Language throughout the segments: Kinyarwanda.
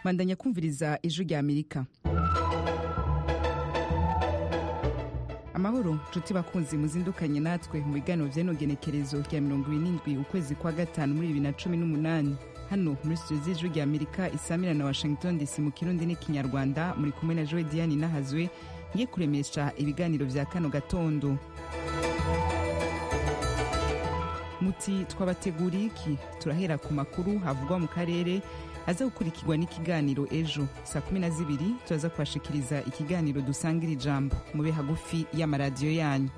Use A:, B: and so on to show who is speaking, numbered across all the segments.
A: bandanya kumviriza ijwi rya amerika amahoro nshuti bakunzi muzindukanye natwe mu biganiro by'inogenekerezo rya mirongo irindwi ukwezi kwa gatanu muri bibiri na cumi n'umunani hano muri studio z'ijwi rya amerika isamira na washington dc mu kirundi n'ikinyarwanda muri kumwe na joe diane nahazwe ngiye kuremesha ibiganiro bya kano gatondo muti twabateguriye iki turahera ku makuru havugwa mu karere aza gukurikirwa n'ikiganiro ejo saa kumi na zibiri turaza kubashikiriza ikiganiro dusangira ijambo mube hagufi y'amaradiyo yanyu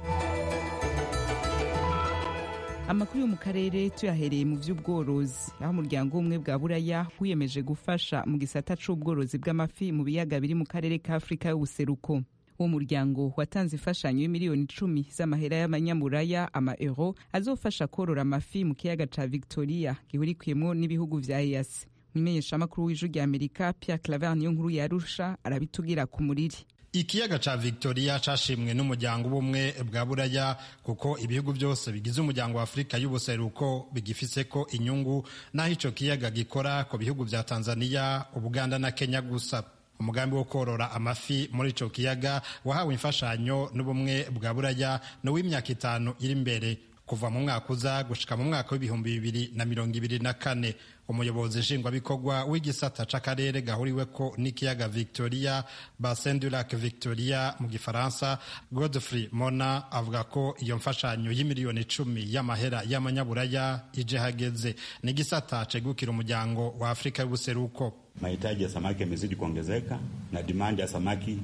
A: amakuru yo mu karere tuyahereye mu by'ubworozi aho umuryango w'ubumwe bwa buraya wiyemeje gufasha mu gisata c'ubworozi bw'amafi mu biyaga biri mu karere ka afurika y'ubuseruko uwo muryango watanze imfashanyo y'imiliyoni icumi z'amahera y'abanyamuraya ama euro azofasha korora amafi mu kiyaga ca victoria gihurikiyemwo n'ibihugu vya easi umumenyeshamakuru w'ijwi rya amerika pierre claver niyo nkuru yarusha arabitubwira ku muriri
B: ikiyaga ca victoria cashimwe n'umuryango ubumwe bwa buraya kuko ibihugu byose bigize umuryango wa afurika y'ubuseruko bigifiseko inyungu n'aho ico kiyaga gikora ku bihugu vya tanzania ubuganda na kenya gusa umugambi wo korora amafi muri ico kiyaga wahawe imfashanyo n'ubumwe bwa buraya ni uw'imyaka itanu iri imbere kuva mu mwaka uza gushika mu mwaka w'ibihumbi bibiri na mirongo ibiri na kane umuyobozi nshingwabikorwa w'igisata c'akarere gahuriweko n'ikiyaga victoria bassin du lac victoria mu gifaransa godfrey mona avuga ko iyo mfashanyo y'imiliyoni icumi y'amahera y'amanyaburaya ije hageze ni igisata cegukira umuryango wa afurika y'ubuseruko
C: Mahitaji ya samaki yamezidi kuongezeka na dimandi ya samaki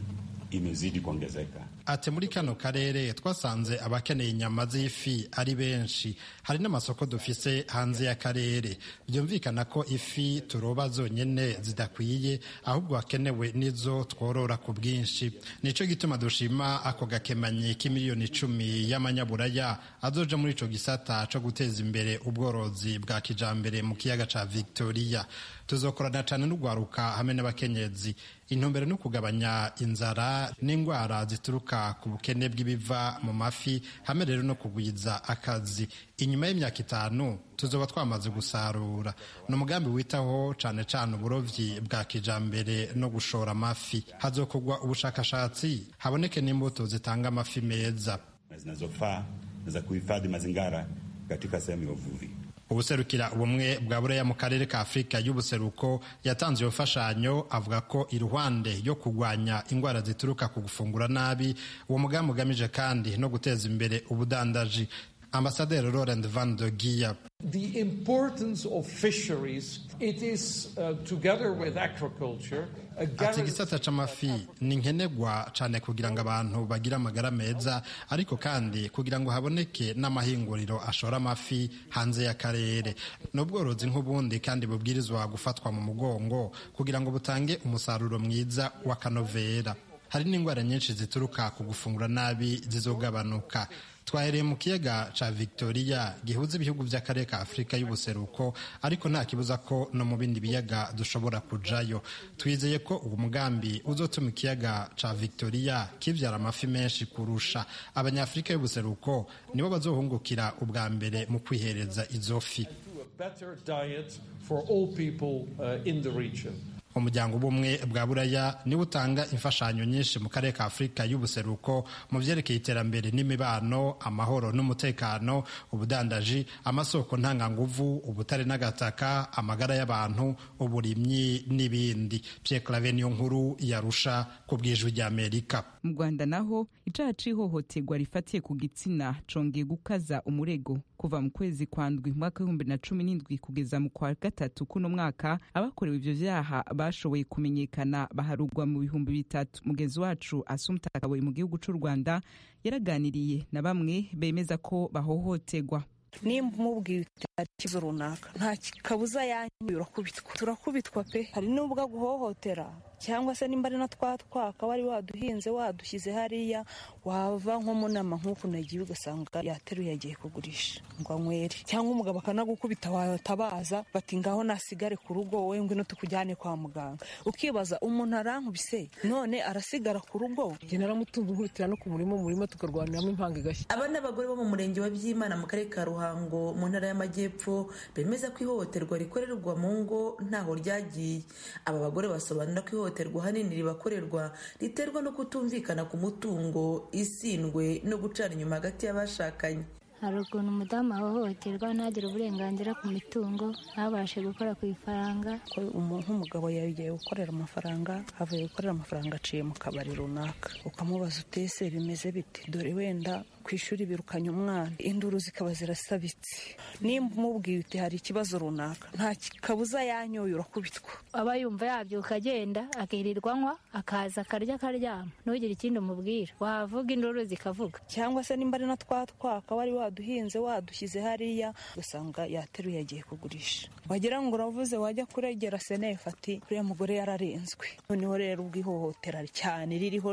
C: imezidi kuongezeka.
B: Ati muri kano karere twasanze abakeneye inyama z'ifi ari benshi, hari n'amasoko dufise hanze y'akarere. Byumvikana ko ifi turoba zonyene zidakwiye, ahubwo hakenewe n'izo tworora ku bwinshi. Nico gituma dushima ako gakemanyi k'imiliyoni icumi y'amanyaburaya azoja muri ico gisata co guteza imbere ubworozi bwa kijambere mu kiyaga ca Victoria. Tuzokorana cane n'ugwaruka hamwe n'abakenyezi intumbero ni ukugabanya inzara n'indwara zituruka ku bukene bw'ibiva mu mafi hamwe rero no kugwiza akazi inyuma y'imyaka itanu tuzoba twamaze gusarura ni umugambi witaho cane cane uburovyi bwa kijambere no gushora amafi hazokogwa ubushakashatsi haboneke n'imbuto zitanga amafi meza
C: zinazofaa za kuhifadhi mazingara katika sehemu ya uvuvi
B: ubuserukira ubumwe bwa buraya mu karere ka afurika y'ubuseruko yatanze iyo mfashanyo avuga ko iruhande yo kurwanya indwara zituruka ku gufungura nabi uwo mugambi ugamije kandi no guteza imbere ubudandaji ambasaderi laurent van de giya
D: The importance of fisheries, it is uh, together with agriculture, a
B: ati
D: guarantee-
B: igisata c'amafi ni nkenerwa cane kugira ngo abantu bagire amagara meza ariko kandi kugira ngo haboneke n'amahinguriro ashora amafi hanze y'akarere ni ubworozi nk'ubundi kandi bubwirizwa gufatwa mu mugongo kugira ngo butange umusaruro mwiza w'akanovera hari n'indwara nyinshi zituruka ku gufungura nabi zizogabanuka twahereye mu kiyaga ca victoria gihuza ibihugu vy'akarere ka afurika y'ubuseruko ariko nta kibuza ko no mu bindi biyaga dushobora kujayo twizeye ko uwo mugambi uzotuma ikiyaga ca victoria kivyara amafi menshi kurusha abanyafurika y'ubuseruko nibo bazohungukira ubwa mbere mu kwihereza izo fi
D: to a better diet for all people uh, in the region.
B: umuryango w'ubumwe bwa buraya niwo utanga imfashanyo nyinshi mu karere ka afurika y'ubuseruko mu vyerekeye iterambere n'imibano amahoro n'umutekano ubudandaji amasoko ntanganguvu ubutare n'agataka amagara y'abantu uburimyi n'ibindi pierre clave niyo nkuru yarusha ku bwijwi rya amerika
A: mu rwanda naho icaha c'ihohoterwa rifatiye ku gitsina congeye gukaza umurego kuva mu kwezi kwa ndwi mu mwaka w'ibihumbi na cumi n'indwi kugeza mu kwa gatatu kuno mwaka abakorewe ivyo vyaha bashoboye kumenyekana baharugwa mu bihumbi bitatu mugenzi wacu asumta kaboyi mu gihugu c'u rwanda yaraganiriye na bamwe bemeza ko bahohoterwa
E: nimba umubwiye utari ikibazo runaka nta ki- kabuza yanyu urakubitwa turakubitwa pe hari n'ubwo aguhohotera cyangwa se nimba ari na twa twaka wari waduhinze wadushyize hariya wava nko munama nk'uku nagiye ugasanga yateruye yagiye kugurisha ngo anywere cyangwa umugabo akanagukubita watabaza bati ngaho nasigare ku rugo wowe ngwino tukujyane kwa muganga ukibaza umuntu arankubise none arasigara ku rugo
F: njye naramutunze nkubitira no ku murima umurima tukarwaniramo impanga igashya
G: aba ni abagore bo mu murenge wa byimana mu karere ka ruhango mu ntara y'amajyepfo bemeza ko ihohoterwa rikorerwa mu ngo ntaho ryagiye aba bagore basobanura ko ihohoterwa ahanini ribakorerwa riterwa no kutumvikana ku mutungo isindwe no gucana inyuma hagati y'abashakanye
H: hari ukuntu umudamu ahohoterwa ntagire uburenganzira ku mitungo ntabashe gukora ku ifaranga
E: ko umuntu nk'umugabo yagiye gukorera amafaranga avuye gukorera amafaranga aciye mu kabari runaka ukamubaza utese bimeze bite dore wenda ku ishuri birukanye umwana induru zikaba zirasabitse nimba umubwiye uti hari ikibazo runaka nta kabuza yanyoye urakubitwa
H: aba yumva yabyuka agenda akirirwa anywa akaza akarya akaryama ntugire ikindi umubwira wavuga induru zikavuga
E: cyangwa se nimba ari na twa twaka wari waduhinze wadushyize hariya ugasanga yateruye yagiye kugurisha wagira ngo uravuze wajya kuregera senefu ati uriya mugore yararenzwe noneho rero ubwo ihohotera cyane ririho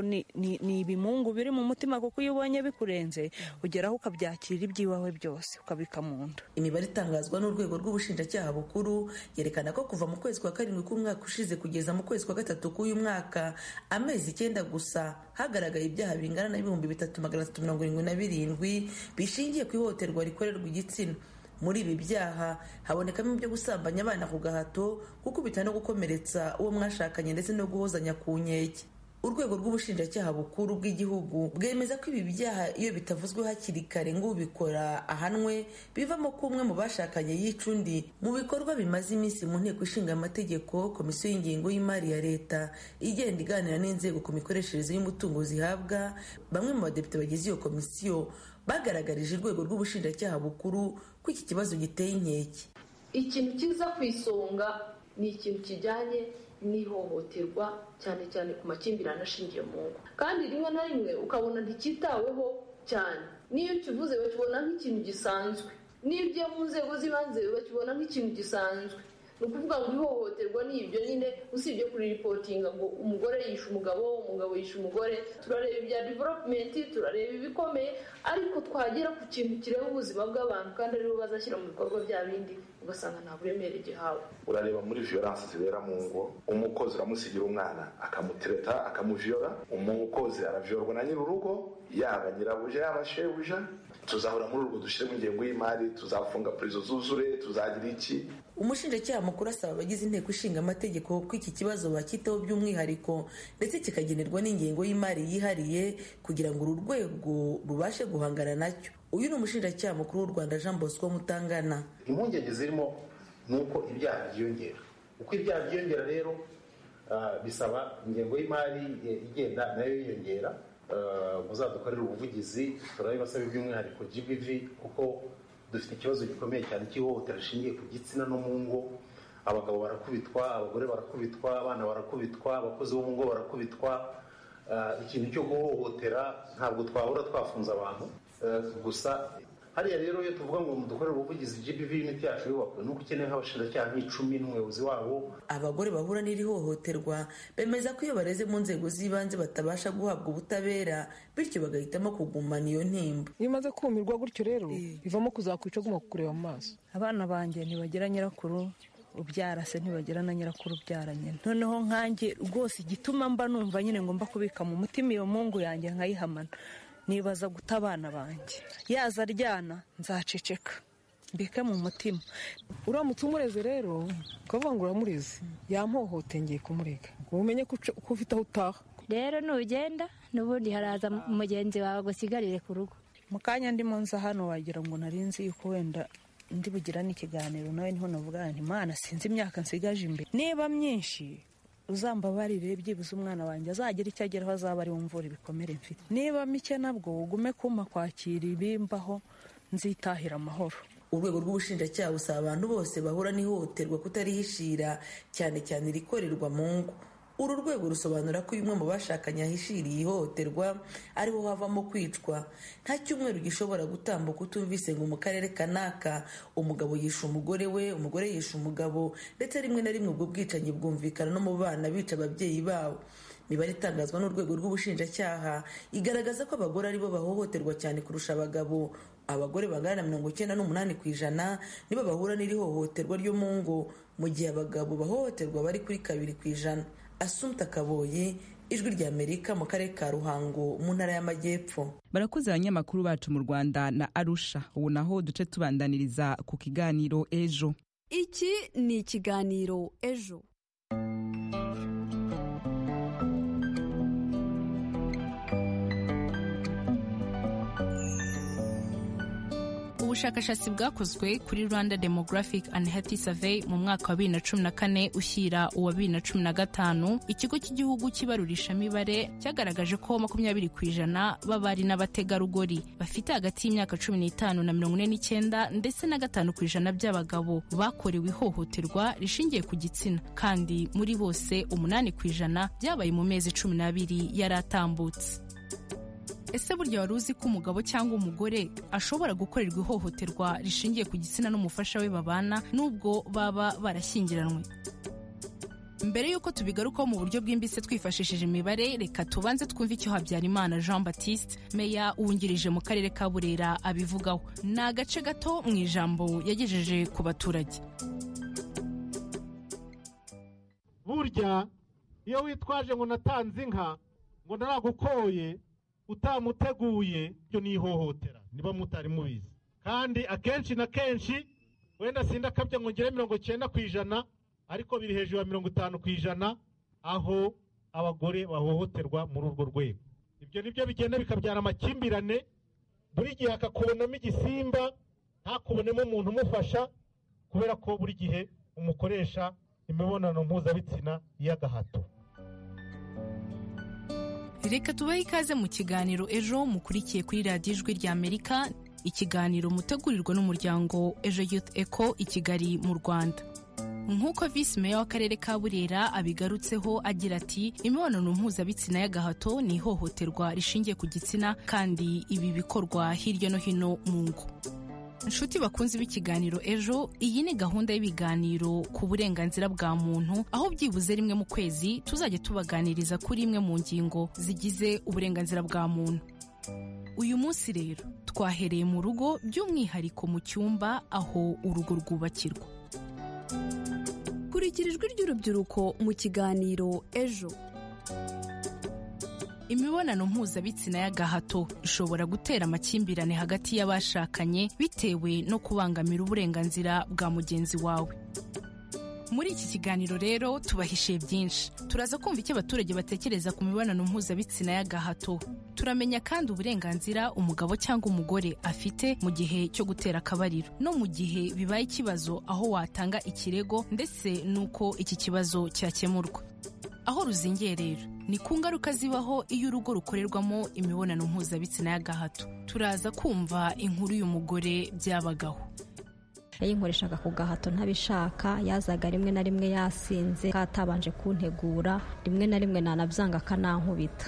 E: ni ibimungu biri mu mutima kuko iyo ubonye bikurenze ugeraho ukabyakira iby'iwawe byose ukabika mu nda
G: imibare itangazwa n'urwego rw'ubushinjacyaha bukuru yerekana ko kuva mu kwezi kwa karindwi k'umwaka ushize kugeza mu kwezi kwa gatatu k'uyu mwaka amezi icyenda gusa hagaragaye ibyaha bingana na bihumbi bitatu magana atatu mirongo irindwi na birindwi bishingiye ku ihohoterwa rikorerwa igitsina muri ibi byaha habonekamo ibyo gusambanya abana ku gahato gukubita no gukomeretsa uwo mwashakanye ndetse no guhozanya ku nkeke urwego rw'ubushinjacyaha bukuru bw'igihugu bwemeza ko ibi byaha iyo bitavuzwe hakiri kare ngo ubikora ahanwe bivamo ko umwe mu bashakanye yica undi mu bikorwa bimaze iminsi mu nteko ishinga amategeko komisiyo y'ingengo y'imari ya leta igenda iganira n'inzego ku mikoreshereze y'umutungo zihabwa bamwe mu badepite bagize iyo komisiyo bagaragarije urwego rw'ubushinjacyaha bukuru ko iki kibazo giteye inkeke
I: ikintu kiza ku isonga ni ikintu kijyanye n'ihohoterwa cyane cyane ku makimbirane ashingiye mu ngo kandi rimwe na rimwe ukabona nticyitaweho cyane n'iyo ukivuze bakibona nk'ikintu gisanzwe n'iyo ugiye mu nzego z'ibanze bakibona nk'ikintu gisanzwe ni ukuvuga ngo ihohoterwa ni ibyo nyine usibye kuriripotinga ngo umugore yishe umugabo umugabo yishe umugore turareba ibya development turareba ibikomeye ariko twagera ku kintu kireba ubuzima bw'abantu kandi aribo bazashyira mu bikorwa bya bindi ugasanga nta buremere gihawe
J: urareba muri violence zibera mu ngo umukozi uramusigira umwana akamutereta akamuviola umukozi araviolwa na nyir'urugo yaba nyirabuja yaba shebuja tuzahura muri urwo dushyiremo ingengo y'imari tuzafunga purizo zuzure tuzagira iki
G: umushinjacyaha mukuru asaba abagize inteko ishinga amategeko ko iki kibazo bakitaho by'umwihariko ndetse kikagenerwa n'ingengo y'imari yihariye kugira ngo uru rwego rubashe guhangana nacyo uyu ni umushinjacyaha mukuru w'u rwanda jean bosco mutangana
K: impungenge zirimo ni uko ibyaha byiyongera uko ibyaha byiyongera rero bisaba ingengo y'imari igenda nayo yiyongera muzadukorere ubuvugizi turabibasaba by'umwihariko gbv kuko dufite ikibazo gikomeye cyane cy'ihohotera rishingiye ku gitsina no mu ngo abagabo barakubitwa abagore barakubitwa abana barakubitwa abakozi bo mu ngo barakubitwa ikintu cyo guhohotera ntabwo twahora twafunze abantu gusa hariya rero iyo tuvuga ngo dukorere ubuvugizi GBV imiti yacu yubakwe nuko ukeneye nk'abashinjacyaha nk'icumi n'umuyobozi wabo
G: abagore bahura n'iri hohoterwa bemeza ko iyo bareze mu nzego z'ibanze batabasha guhabwa ubutabera bityo bagahitamo kugumana iyo ntimba
F: iyo umaze kumirwa gutyo rero bivamo kuzakwica aguma kukureba mu maso
E: abana banjye ntibagira nyirakuru ubyara se ntibagira na nyirakuru ubyara nyine noneho nkanjye rwose igituma mba numva nyine ngomba kubika mu mutima iyo mungu yanjye nkayihamana nibaza guta abana banjye yaza aryana nzaceceka mbike mu mutima
F: uramutse umureze rero ukavuga ngo uramureze yampohotengeye kumurega ngo umenye ko ufite aho utaha
H: rero nugenda n'ubundi haraza mugenzi wawe agusigarire ku rugo
E: mu kanya ndimo nza hano wagira ngo narinzi yuko wenda ndi bugira n'ikiganiro nawe niho navuga nti mwana sinzi imyaka nsigaje imbere niba myinshi uzambabarire byibuze umwana wanjye azagira icyo ageraho azaba ari wumvura ibikomere mfite niba mike nabwo ugume kumpa kwakira ibimbaho nzitahira amahoro
G: urwego rw'ubushinjacyaha busaba abantu bose bahura n'ihohoterwa kutarihishira cyane cyane irikorerwa mu ngo uru rwego rusobanura ko uyu umwe mu bashakanye ahishiriye ihohoterwa ariwo havamo kwicwa nta cyumweru gishobora gutambuka utumvise ngo mu karere kanaka umugabo yishe umugore we umugore yishe umugabo ndetse rimwe na rimwe ubwo bwicanyi bwumvikana no mu bana bica ababyeyi babo imibare itangazwa n'urwego rw'ubushinjacyaha igaragaza ko abagore aribo bahohoterwa cyane kurusha abagabo abagore bangana na mirongo icyenda n'umunani ku ijana nibo bahura n'iri hohoterwa ryo mu ngo mu gihe abagabo bahohoterwa bari kuri kabiri ku ijana asumta kaboyi ijwi ry'amerika mu karere ka ruhango mu ntara y'amajyepfo
A: barakoze abanyamakuru bacu mu rwanda na arusha ubu naho duce tubandaniriza ku kiganiro ejo
L: iki ni ikiganiro ejo
M: ubushakashatsi bwakozwe kuri rwanda demographic and health survey mu mwaka wa bibiri na cumi na kane ushyira uwa bibiri na cumi na gatanu ikigo cy'igihugu cy'ibarurishamibare cyagaragaje ko makumyabiri ku ijana b'abari n'abategarugori bafite hagati y'imyaka cumi n'itanu na mirongo ine n'icyenda ndetse na gatanu ku ijana by'abagabo bakorewe ihohoterwa rishingiye ku gitsina kandi muri bose umunani ku ijana byabaye mu mezi cumi n'abiri yari atambutse ese burya wari uzi ko umugabo cyangwa umugore ashobora gukorerwa ihohoterwa rishingiye ku gitsina n'umufasha we babana n'ubwo baba barashyingiranywe mbere y'uko tubigarukaho mu buryo bwimbitse twifashishije imibare reka tubanze twumve icyo habyarimana jean batiste meya wungirije mu karere ka burera abivugaho ni agace gato mu ijambo yagejeje ku baturage
N: burya iyo witwaje ngo natanze inka ngo naragukoye utamuteguye ibyo ni ihohotera niba mutari mubizi kandi akenshi na kenshi wenda sinda akabya ngo ngere mirongo icyenda ku ijana ariko biri hejuru ya mirongo itanu ku ijana aho abagore bahohoterwa muri urwo rwego ibyo nibyo bigenda bikabyara amakimbirane buri gihe akakubonamo igisimba ntakubonemo umuntu umufasha kubera ko buri gihe umukoresha imibonano mpuzabitsina y'agahato
M: reka tubahe ikaze mu kiganiro ejo mukurikiye kuri radiyo ijwi ry'amerika ikiganiro mutegurirwa n'umuryango ejo youth eco i kigali mu rwanda nk'uko visi meya w'akarere ka burera abigarutseho agira ati imibonano mpuzabitsina y'agahato ni ihohoterwa rishingiye ku gitsina kandi ibi bikorwa hirya no hino mu ngo inshuti bakunze b'ikiganiro ejo iyi ni gahunda y'ibiganiro ku burenganzira bwa muntu aho byibuze rimwe mu kwezi tuzajya tubaganiriza kuri imwe mu ngingo zigize uburenganzira bwa muntu uyu munsi rero twahereye mu rugo by'umwihariko mu cyumba aho urugo rwubakirwa
L: kurikira ijwi ry'urubyiruko mu kiganiro ejo
M: imibonano mpuzabitsina y'agahato ishobora gutera amakimbirane hagati y'abashakanye bitewe no kubangamira uburenganzira bwa mugenzi wawe muri iki kiganiro rero tubahishiye byinshi turaza kumva icyo abaturage batekereza ku mibonano mpuzabitsina y'agahato turamenya kandi uburenganzira umugabo cyangwa umugore afite mu gihe cyo gutera akabariro no mu gihe bibaye ikibazo aho watanga ikirego ndetse n'uko iki kibazo cyakemurwa aho ruzingiye rero ni ku ngaruka zibaho iyo urugo rukorerwamo imibonano mpuzabitsina y'agahato turaza kumva inkuru y'umugore byabagaho
O: yayinkoreshaga ku gahato ntabishaka yazaga rimwe na rimwe yasinze katabanje kuntegura rimwe na rimwe nanabyanga akanankubita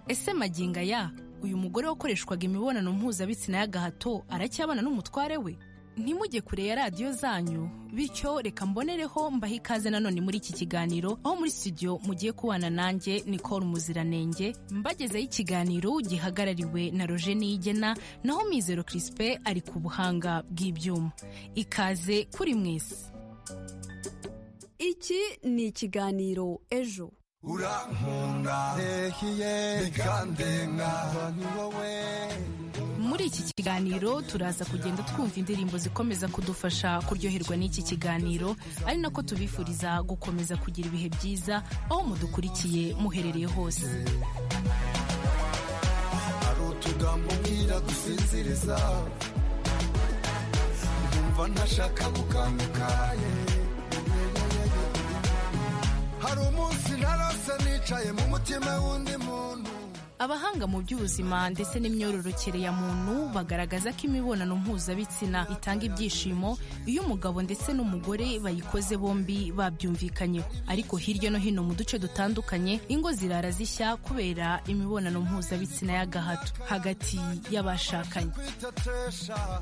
M: ese maginga ya uyu mugore wakoreshwaga imibonano mpuzabitsina y'agahato aracyabana n'umutware we ntimujye kure ya radiyo zanyu bityo reka mbonereho mbahe ikaze nanone muri iki kiganiro aho muri studio mugiye kubana nanjye nicole muziranenge mbagezeho ikiganiro gihagarariwe na roje niyigena naho mizero crispe ari ku buhanga bw'ibyuma ikaze kuri mwese
L: iki ni ikiganiro ejo
P: urankunda rehiye bikandenga ni wowe
M: muri iki kiganiro turaza kugenda twumva indirimbo zikomeza kudufasha kuryoherwa n'iki kiganiro ari nako tubifuriza gukomeza kugira ibihe byiza aho mudukurikiye muherereye hose
P: hari utugambo mbwira dusinziriza ndumva ntashaka gukangukaye hari umunsi narose nicaye mu mutima w'undi muntu
M: abahanga mu by'ubuzima ndetse n'imyororokere ya muntu bagaragaza ko imibonano mpuzabitsina itanga ibyishimo iyo umugabo ndetse n'umugore bayikoze bombi babyumvikanyeho ariko hirya no hino mu duce dutandukanye ingo zirara zishya kubera imibonano mpuzabitsina y'agahato hagati y'abashakanye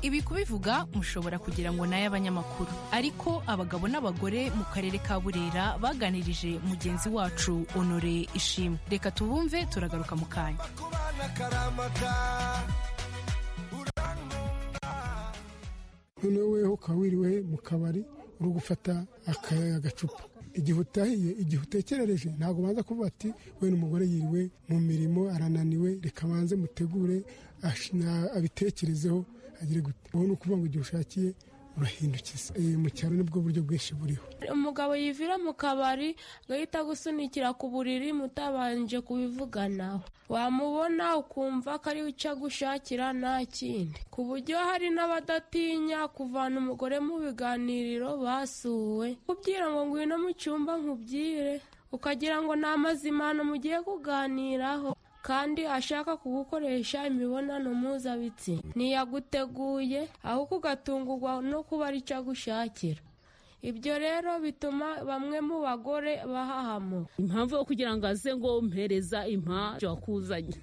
M: ibi kubivuga mushobora kugira ngo ni ay'abanyamakuru ariko abagabo n'abagore mu karere ka burera baganirije mugenzi wacu honore ishimwe reka tubumve turagaruka mu kanya
Q: noneho weho ukaba wiriwe mu kabari uri gufata agacupa igihe utahiye igihe utekerereje ntabwo ubanza kuvuga ati we n'umugore yiriwe mu mirimo arananiwe reka banze mutegure abitekerezeho agire gute wowe ni ukuvuga ngo igihe ushakiye urahindukiza mu cyaro nibwo buryo bwinshi buriho
R: umugabo yivira mu kabari agahita agusunikira ku buriri mutabanje kubivuganaho wamubona ukumva ko ari we icyo agushakira nta kindi ku buryo hari n'abadatinya kuvana umugore mu biganiriro basuwe kubwira ngo ngwino mu cyumba nkubwire ukagira ngo ni amazimano mugiye kuganiraho kandi ashaka kugukoresha imibonano mpuzabitsina ntiyaguteguye ahubwo ugatungurwa no kuba ari cyo agushakira ibyo rero bituma bamwe mu bagore bahahamo
S: impamvu yo kugira ngo aze ngo mpereza impamvu wakuzanye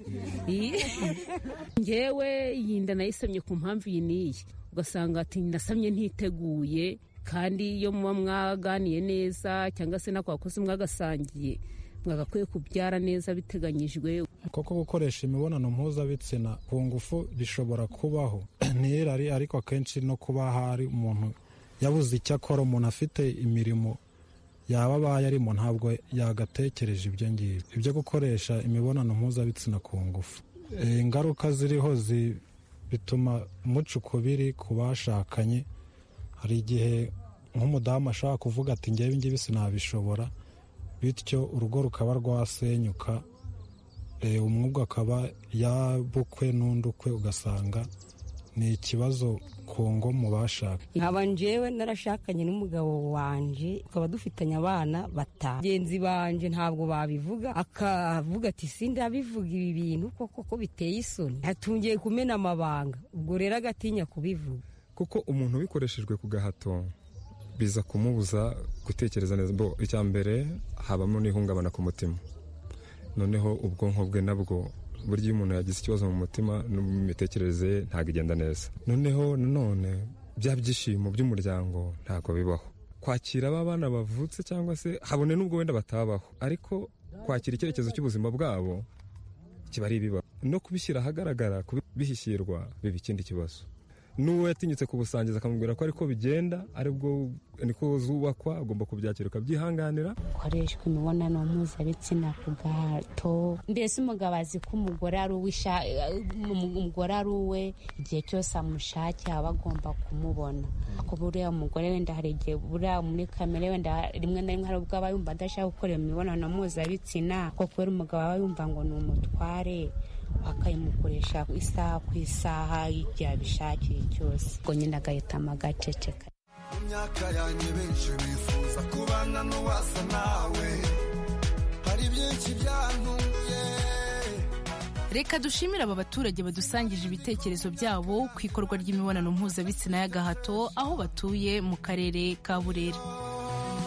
S: ngewe yinda nayisemye ku mpamvu iyi n'iyi ugasanga ati nasamye ntiteguye kandi iyo muba mwaganiye neza cyangwa se n'ako wakoze mwagasangiye mwagakwiye kubyara neza biteganyijwe
T: koko gukoresha imibonano mpuzabitsina ku ngufu bishobora kubaho n'irari ariko akenshi no kuba hari umuntu yabuze icyo akora umuntu afite imirimo yaba abaye arimo ntabwo yagatekereje ibyo ngibyo ibyo gukoresha imibonano mpuzabitsina ku ngufu ingaruka ziriho bituma umuca ukubiri ku bashakanye hari igihe nk'umudamu ashobora kuvuga ati ngewe ngibi sinabishobora bityo urugo rukaba rwasenyuka umwuga akaba yabukwe n'undukwe ugasanga ni ikibazo ku ngo mu bashaka
U: nkaba njyewe narashakanye n'umugabo wanjye tukaba dufitanye abana batanu bagenzi banjye ntabwo babivuga akavuga ati sindabivuga ibi bintu koko ko biteye isoni atungiye kumena amabanga ubwo rero agatinya kubivuga
V: kuko umuntu ubikoreshejwe ku gahato biza kumubuza gutekereza neza bo icya mbere habamo n'ihungabana ku mutima noneho ubwonko bwe nabwo burya iyo umuntu yagize ikibazo mu mutima no mu mitekerereze ye ntabwo igenda neza noneho nanone bya byishimo by'umuryango ntabwo bibaho kwakira aba bana bavutse cyangwa se habone n'ubwo wenda batabaho ariko kwakira icyerekezo cy'ubuzima bwabo kiba ari ibibazo no kubishyira ahagaragara kubishyirwa biba ikindi kibazo n'uwo yatinyutse kubusangiza akamubwira ko ariko bigenda aribwo niko zubakwa agomba kubyakira ukabyihanganira
W: gukoreshwa imibonano mpuzabitsina ku gahato mbese umugabo azi ko umugore ari umugore ari uwe igihe cyose amushakiye aba agomba kumubona ko buriya umugore wenda hari igihe buriya muri kamere wenda rimwe na rimwe hari ubwo aba yumva adashaka gukora imibonano mpuzabitsina ko kubera umugabo aba yumva ngo ni umutware bakayimukoresha isaha ku isaha igihe abishakiye cyose ubwo nyine agahitamo agaceceka
P: mu myaka yanjye benshi bifuza kubana n'uwasa nawe hari byinshi byantunguye
M: reka dushimire aba baturage badusangije ibitekerezo byabo ku ikorwa ry'imibonano mpuzabitsina y'agahato aho batuye mu karere ka burera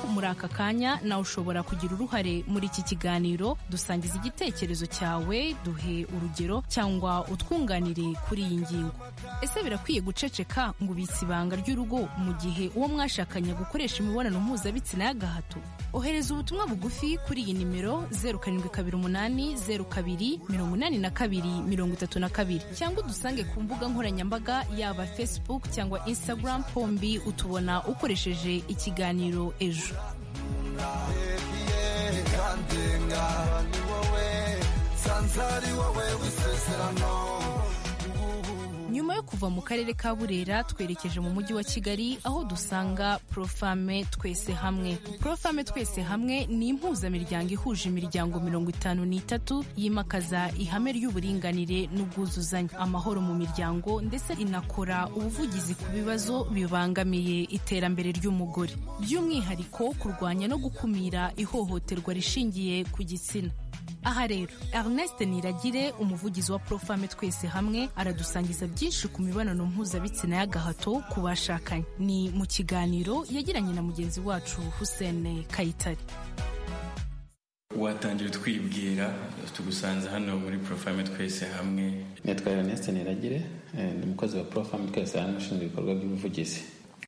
M: muri aka kanya nawe ushobora kugira uruhare muri iki kiganiro dusangiza igitekerezo cyawe duhe urugero cyangwa utwunganire kuri iyi ngingo ese birakwiye guceceka ngo ubitse ibanga ry'urugo mu gihe uwo mwashakanye gukoresha imibonano mpuzabitsina y'agahato ohereza ubutumwa bugufi kuri iyi nimero zeru karindwi kabiri umunani zeru kabiri mirongo inani na kabiri mirongo itatu na kabiri cyangwa udusange ku mbuga nkoranyambaga yaba facebook cyangwa instagram pombi utubona ukoresheje ikiganiro ejo nyuma yo kuva mu karere ka burera twerekeje mu mujyi wa kigali aho dusanga profame twese hamwe profame twese hamwe ni impuzamiryango ihuje imiryango mirongo itanu n'itatu yimakaza ihame ry'uburinganire n'ubwuzuzanye amahoro mu miryango ndetse inakora ubuvugizi ku bibazo bibangamiye iterambere ry'umugore by'umwihariko kurwanya no gukumira ihohoterwa rishingiye ku gitsina aha rero Ernest Niragire umuvugizi wa Profame twese hamwe aradusangiza byinshi ku mibonano mpuzabitsina y'agahato ku bashakanye ni mu kiganiro yagiranye na mugenzi wacu Hussein Kayitare
X: watangira twibwira tugusanze hano muri Profame twese hamwe nitwa Ernest Niragire ni umukozi wa Profame twese hamwe ushinzwe ibikorwa by'ubuvugizi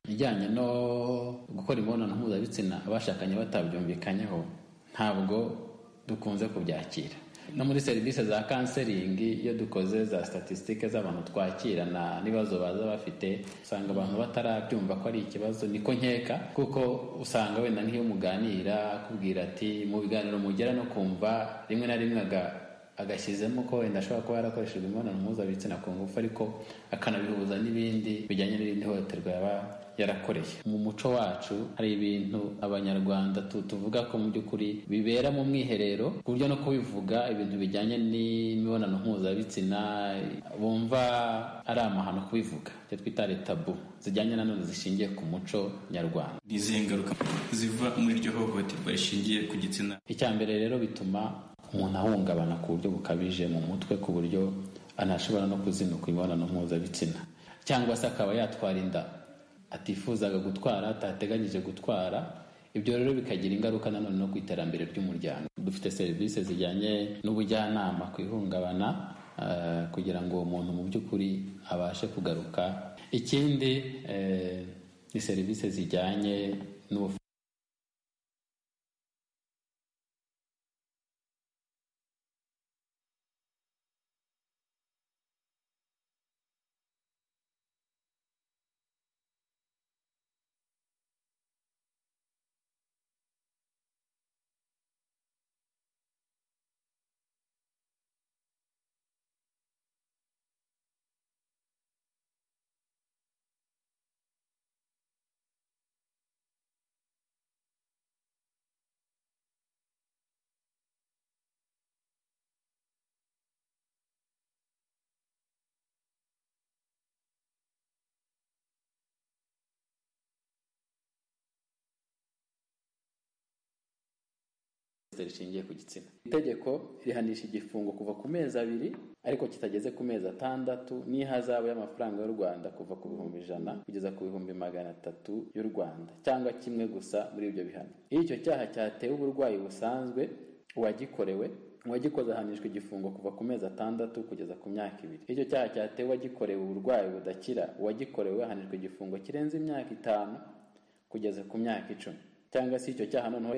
X: ijyanye no gukora imibonano mpuzabitsina abashakanye batabyumvikanyeho ntabwo dukunze kubyakira no muri serivisi za kanseringi iyo dukoze za statisitike z'abantu twakirana n'ibibazo baza bafite usanga abantu batarabyumva ko ari ikibazo niko nkeka kuko usanga wenda nk'iyo muganira akubwira ati mu biganiro mugera no kumva rimwe na rimwe agashyizemo ko wenda ashobora kuba yarakoreshejwe imibonano mpuzabitsina ku ngufu ariko akanabihuza n'ibindi bijyanye n'irindi hohoterwa yaba yarakoreye mu muco wacu hari ibintu abanyarwanda tuvuga ko mu by'ukuri bibera mu mwiherero ku buryo no kubivuga ibintu bijyanye n'imibonano mpuzabitsina bumva ari amahano kubivuga icyo twita letabu zijyanye nanone zishingiye ku muco nyarwanda ni izihe ngaruka ziva muri iryo hohoterwa rishingiye ku gitsina icya mbere rero bituma umuntu ahungabana ku buryo bukabije mu mutwe ku buryo anashobora no kuzinukwa imibonano mpuzabitsina cyangwa se akaba yatwara inda atifuzaga gutwara atateganyije gutwara ibyo rero bikagira ingaruka nanone no ku iterambere ry'umuryango dufite serivisi zijyanye n'ubujyanama ku ihungabana kugira ngo uwo muntu mu by'ukuri abashe kugaruka ikindi ni serivisi zijyanye n'ubuvuzi rishingiye ku gitsina itegeko rihanisha igifungo kuva ku mezi abiri ariko kitageze ku mezi atandatu n'ihazabu y'amafaranga y'u rwanda kuva ku bihumbi ijana kugeza ku bihumbi magana atatu y'u rwanda cyangwa kimwe gusa muri ibyo bihano iyo icyo cyaha cyatewe uburwayi busanzwe uwagikorewe uwagikoze ahanishwa igifungo kuva ku mezi atandatu kugeza ku myaka ibiri icyo cyaha cyatewe uwagikorewe uburwayi budakira uwagikorewe ahanishwa igifungo kirenze imyaka itanu kugeza ku myaka icumi cyangwa se icyo cyaha noneho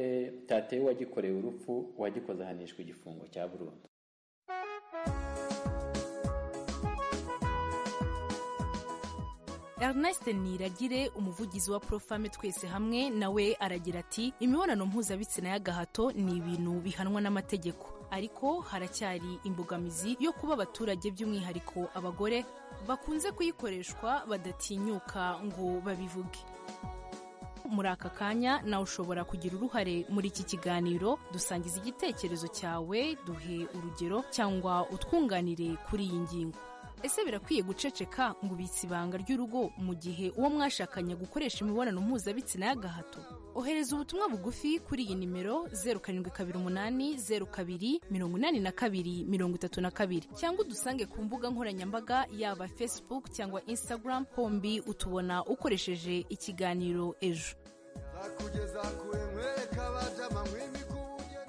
X: cyatewe uwagikorewe urupfu uwagikoze ahanishwa igifungo cya burundu
M: Ernest Niragire umuvugizi wa Profame twese hamwe nawe aragira ati imibonano mpuzabitsina y'agahato ni ibintu bihanwa n'amategeko ariko haracyari imbogamizi yo kuba abaturage by'umwihariko abagore bakunze kuyikoreshwa badatinyuka ngo babivuge muri aka kanya nawe ushobora kugira uruhare muri iki kiganiro dusangiza igitekerezo cyawe duhe urugero cyangwa utwunganire kuri iyi ngingo ese birakwiye guceceka ngo ubitse ibanga ry'urugo mu gihe uwo mwashakanye gukoresha imibonano mpuzabitsina y'agahato ohereza ubutumwa bugufi kuri iyi nimero zeru karindwi kabiri umunani zeru kabiri mirongo inani na kabiri mirongo itatu na kabiri cyangwa udusange ku mbuga nkoranyambaga yaba facebook cyangwa instagram hombi utubona ukoresheje ikiganiro ejo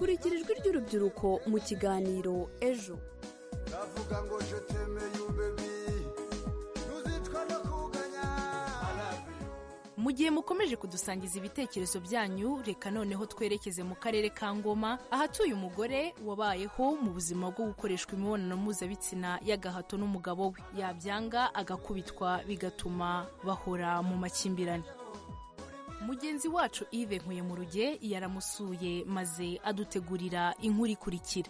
L: kurikira ijwi ry'urubyiruko mu kiganiro ejo
P: ndavuga ngo je temeye umbebi ntuzicwa no kuganya
M: mu gihe mukomeje kudusangiza ibitekerezo byanyu reka noneho twerekeze mu karere ka ngoma ahatuye umugore wabayeho mu buzima bwo gukoreshwa imibonano mpuzabitsina y'agahato n'umugabo we yabyanga agakubitwa bigatuma bahora mu makimbirane mugenzi wacu ive nkuye mu ruge yaramusuye maze adutegurira inkuru ikurikira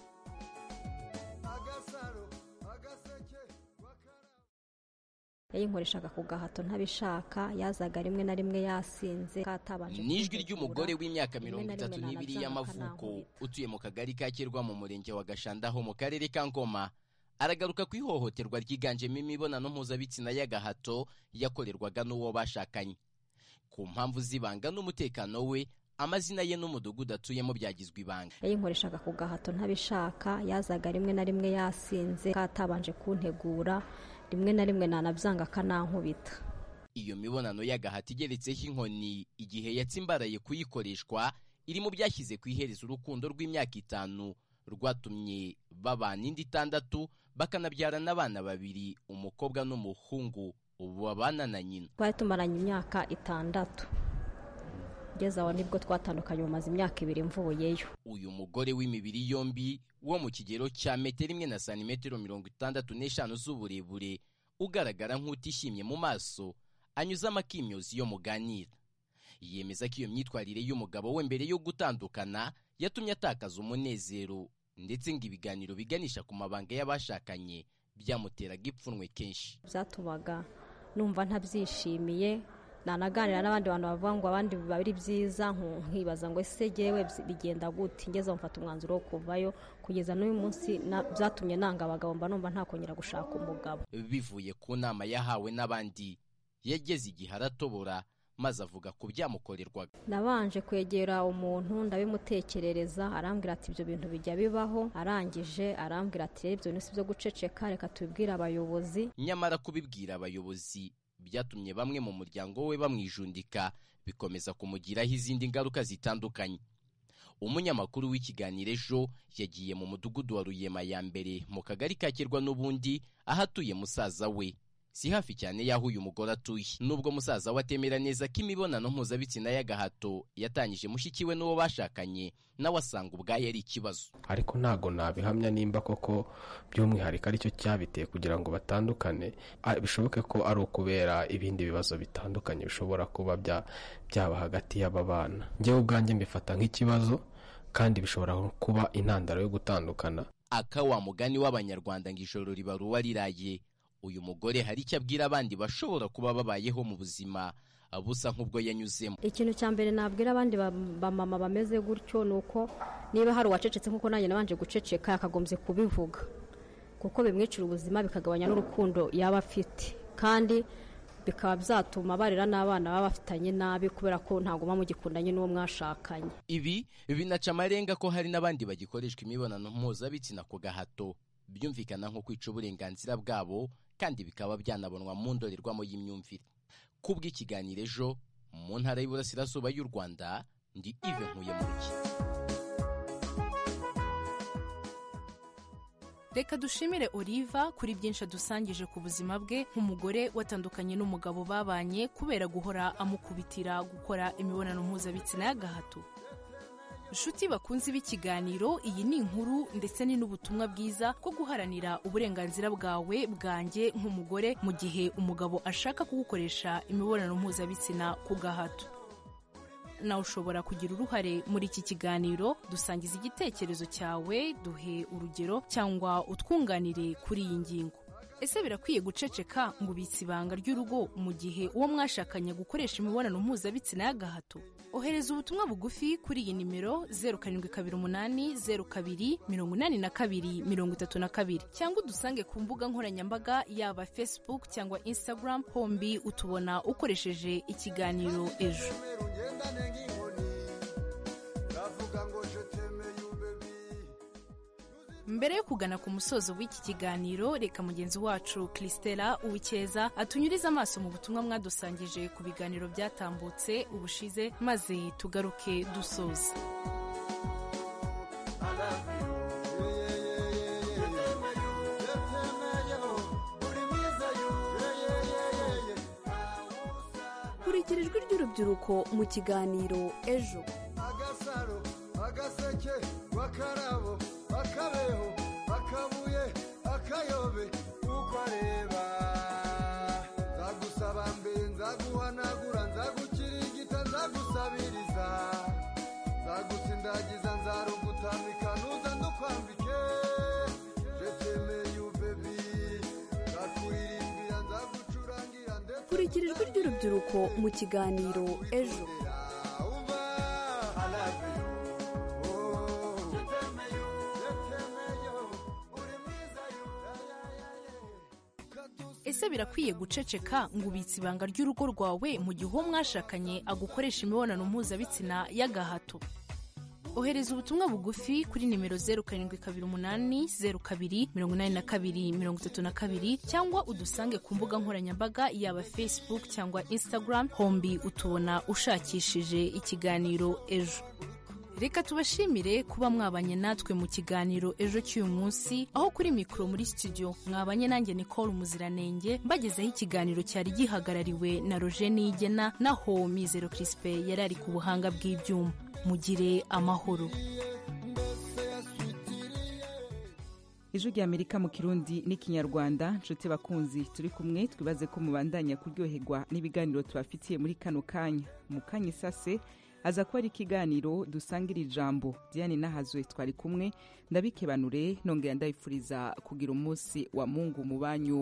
O: yayinkoreshaga ku gahato ntabishaka yazaga rimwe na rimwe yasinze katabanje
C: nijwi ry'umugore w'imyaka mirongo itatu n'ibiri y'amavuko utuye mu kagari ka kirwa mu murenge wa gashanda ho mu karere ka ngoma aragaruka ku ihohoterwa ryiganjemo imibonano mpuzabitsina y'agahato yakorerwaga n'uwo bashakanye ku mpamvu z'ibanga n'umutekano we amazina ye n'umudugudu atuyemo byagizwe ibanga
O: yayinkoreshaka ku gahato ntabishaka yazaga rimwe na rimwe yasinze katabanje kuntegura rimwe na rimwe nanabyanga akanankubita
C: iyo mibonano y'agahato igeretseho inkoni igihe yatsimbaraye kuyikoreshwa iri mu byashyize ku iherezo urukundo rw'imyaka itanu rwatumye babana indi itandatu bakanabyarana abana babiri umukobwa n'umuhungu ubu babana na nyina
O: twari tumaranye imyaka itandatu ugeze aho nibwo twatandukanye bumaze imyaka ibiri mvuyeyo
C: uyu mugore w'imibiri yombi wo mu kigero cya metero imwe na santimetero mirongo itandatu n'eshanu z'uburebure ugaragara nk'utishimye mu maso anyuze amakimyozi yo muganira yemeza ko iyo myitwarire y'umugabo we mbere yo gutandukana yatumye atakaza umunezero ndetse ngo ibiganiro biganisha ku mabanga y'abashakanye byamuteraga ipfunwe kenshi
O: byatumaga numva ntabyishimiye nanaganira n'abandi bantu bavuga ngo abandi biba ari byiza nkibaza ngo ese jyewe bigenda gute ngeze mfata umwanzuro wo kuvayo kugeza n'uyu munsi byatumye nanga abagabo mba numva ntakongera gushaka umugabo
C: bivuye ku nama yahawe n'abandi yageze igihe aratobora maze avuga ku byamukorerwaga
O: nabanje kwegera umuntu ndabimutekerereza arambwira ati ibyo bintu bijya bibaho arangije arambwira ati ibyo bintu si byo guceceka reka tubibwire abayobozi
C: nyamara kubibwira abayobozi byatumye bamwe mu muryango we bamwijundika bikomeza kumugiraho izindi ngaruka zitandukanye umunyamakuru w'ikiganiro ejo yagiye mu mudugudu wa ruyema ya mbere mu kagari kakirwa n'ubundi ahatuye musaza we si hafi cyane y'aho uyu mugore atuye nubwo musaza we atemera neza ko imibonano mpuzabitsina y'agahato yatangije mushyikiwe n'uwo bashakanye nawe asanga ubwayo ari ikibazo
D: ariko ntabwo nabihamya nimba koko by'umwihariko aricyo cyabiteye kugira ngo batandukane bishoboke ko ari ukubera ibindi bibazo bitandukanye bishobora kuba byaba hagati y'aba bana ngewe ubwanjye mbifata nk'ikibazo kandi bishobora kuba intandaro yo gutandukana
C: akawa mugani w'abanyarwanda ngo ijoro ribaruwa riraye uyu mugore hari icyo abwira abandi bashobora kuba babayeho mu buzima busa nk'ubwo yanyuzemo
O: ikintu cya mbere nabwira abandi bamama bameze gutyo ni uko niba hari uwacecetse nk'uko nanjye nabanje guceceka yakagombye kubivuga kuko bimwicira ubuzima bikagabanya n'urukundo yaba afite kandi bikaba byatuma barera n'abana baba bafitanye nabi kubera ko ntabwo muba mugikundanye n'uwo mwashakanye
C: ibi binaca amarenga ko hari n'abandi bagikoreshwa imibonano mpuzabitsina ku gahato byumvikana nko kwica uburenganzira bwabo kandi bikaba byanabonwa mu ndorerwamo y'imyumvire kubw'ikiganiro ejo mu ntara y'iburasirazuba y'u rwanda ndi ive nkuye mu ruki
M: reka dushimire oliva kuri byinshi adusangije ku buzima bwe nk'umugore watandukanye n'umugabo babanye kubera guhora amukubitira gukora imibonano mpuzabitsina y'agahato nshuti bakunze b'ikiganiro iyi ni inkuru ndetse ni n'ubutumwa bwiza bwo guharanira uburenganzira bwawe bwanjye nk'umugore mu gihe umugabo ashaka kugukoresha imibonano mpuzabitsina ku gahato nawe ushobora kugira uruhare muri iki kiganiro dusangiza igitekerezo cyawe duhe urugero cyangwa utwunganire kuri iyi ngingo ese birakwiye guceceka ngo ubitse ibanga ry'urugo mu gihe uwo mwashakanye gukoresha imibonano mpuzabitsina y'agahato ohereza ubutumwa bugufi kuri iyi nimero zeru karindwi kabiri umunani zeru kabiri mirongo inani na kabiri mirongo itatu na kabiri cyangwa udusange ku mbuga nkoranyambaga yaba facebook cyangwa instagram hombi utubona ukoresheje ikiganiro ejo mbere yo kugana ku musozo w'iki kiganiro reka mugenzi wacu christela uwikeza atunyurize amaso mu butumwa mwadusangije ku biganiro byatambutse ubushize maze tugaruke dusoza
L: kurikira ijwi ry'urubyiruko mu kiganiro ejo
P: agasaro agaseke bakarabo akabeho akabuye akayobe uko areba nzagusaba mbe nzaguhanagura nzagukirigita nzagusabiriza nzagusindagiza nzarugutamika nuza ndukwambike jetemeye ubebi nzakuririmbira nzagucurangira ndetse
L: kurikira ijwi ry'urubyiruko mu kiganiro ejo
M: ese birakwiye guceceka ngo ubitse ibanga ry'urugo rwawe mu gihe uwo mwashakanye agukoresha imibonano mpuzabitsina y'agahato ohereza ubutumwa bugufi kuri nimero zeru karindwi kabiri umunani zeru kabiri mirongo inani na kabiri mirongo itatu na kabiri cyangwa udusange ku mbuga nkoranyambaga yaba facebook cyangwa instagram hombi utubona ushakishije ikiganiro ejo reka tubashimire kuba mwabanye natwe mu kiganiro ejo cy'uyu munsi aho kuri mikoro muri studio mwabanye nanjye nicole umuziranenge mbagezeho ikiganiro cyari gihagarariwe na roje niyigena naho mizero crispe yari ari ku buhanga bw'ibyuma mugire amahoro
A: ijwi rya amerika mu kirundi n'ikinyarwanda nshuti bakunzi turi kumwe twibaze ko mubandanya kuryoherwa n'ibiganiro tubafitiye muri kano kanya mu kanya isase aza kuba ari ikiganiro dusangira ijambo diane nahazwe twari kumwe ndabikebanure nongera ndabifuriza kugira umunsi wa mungu mu banyu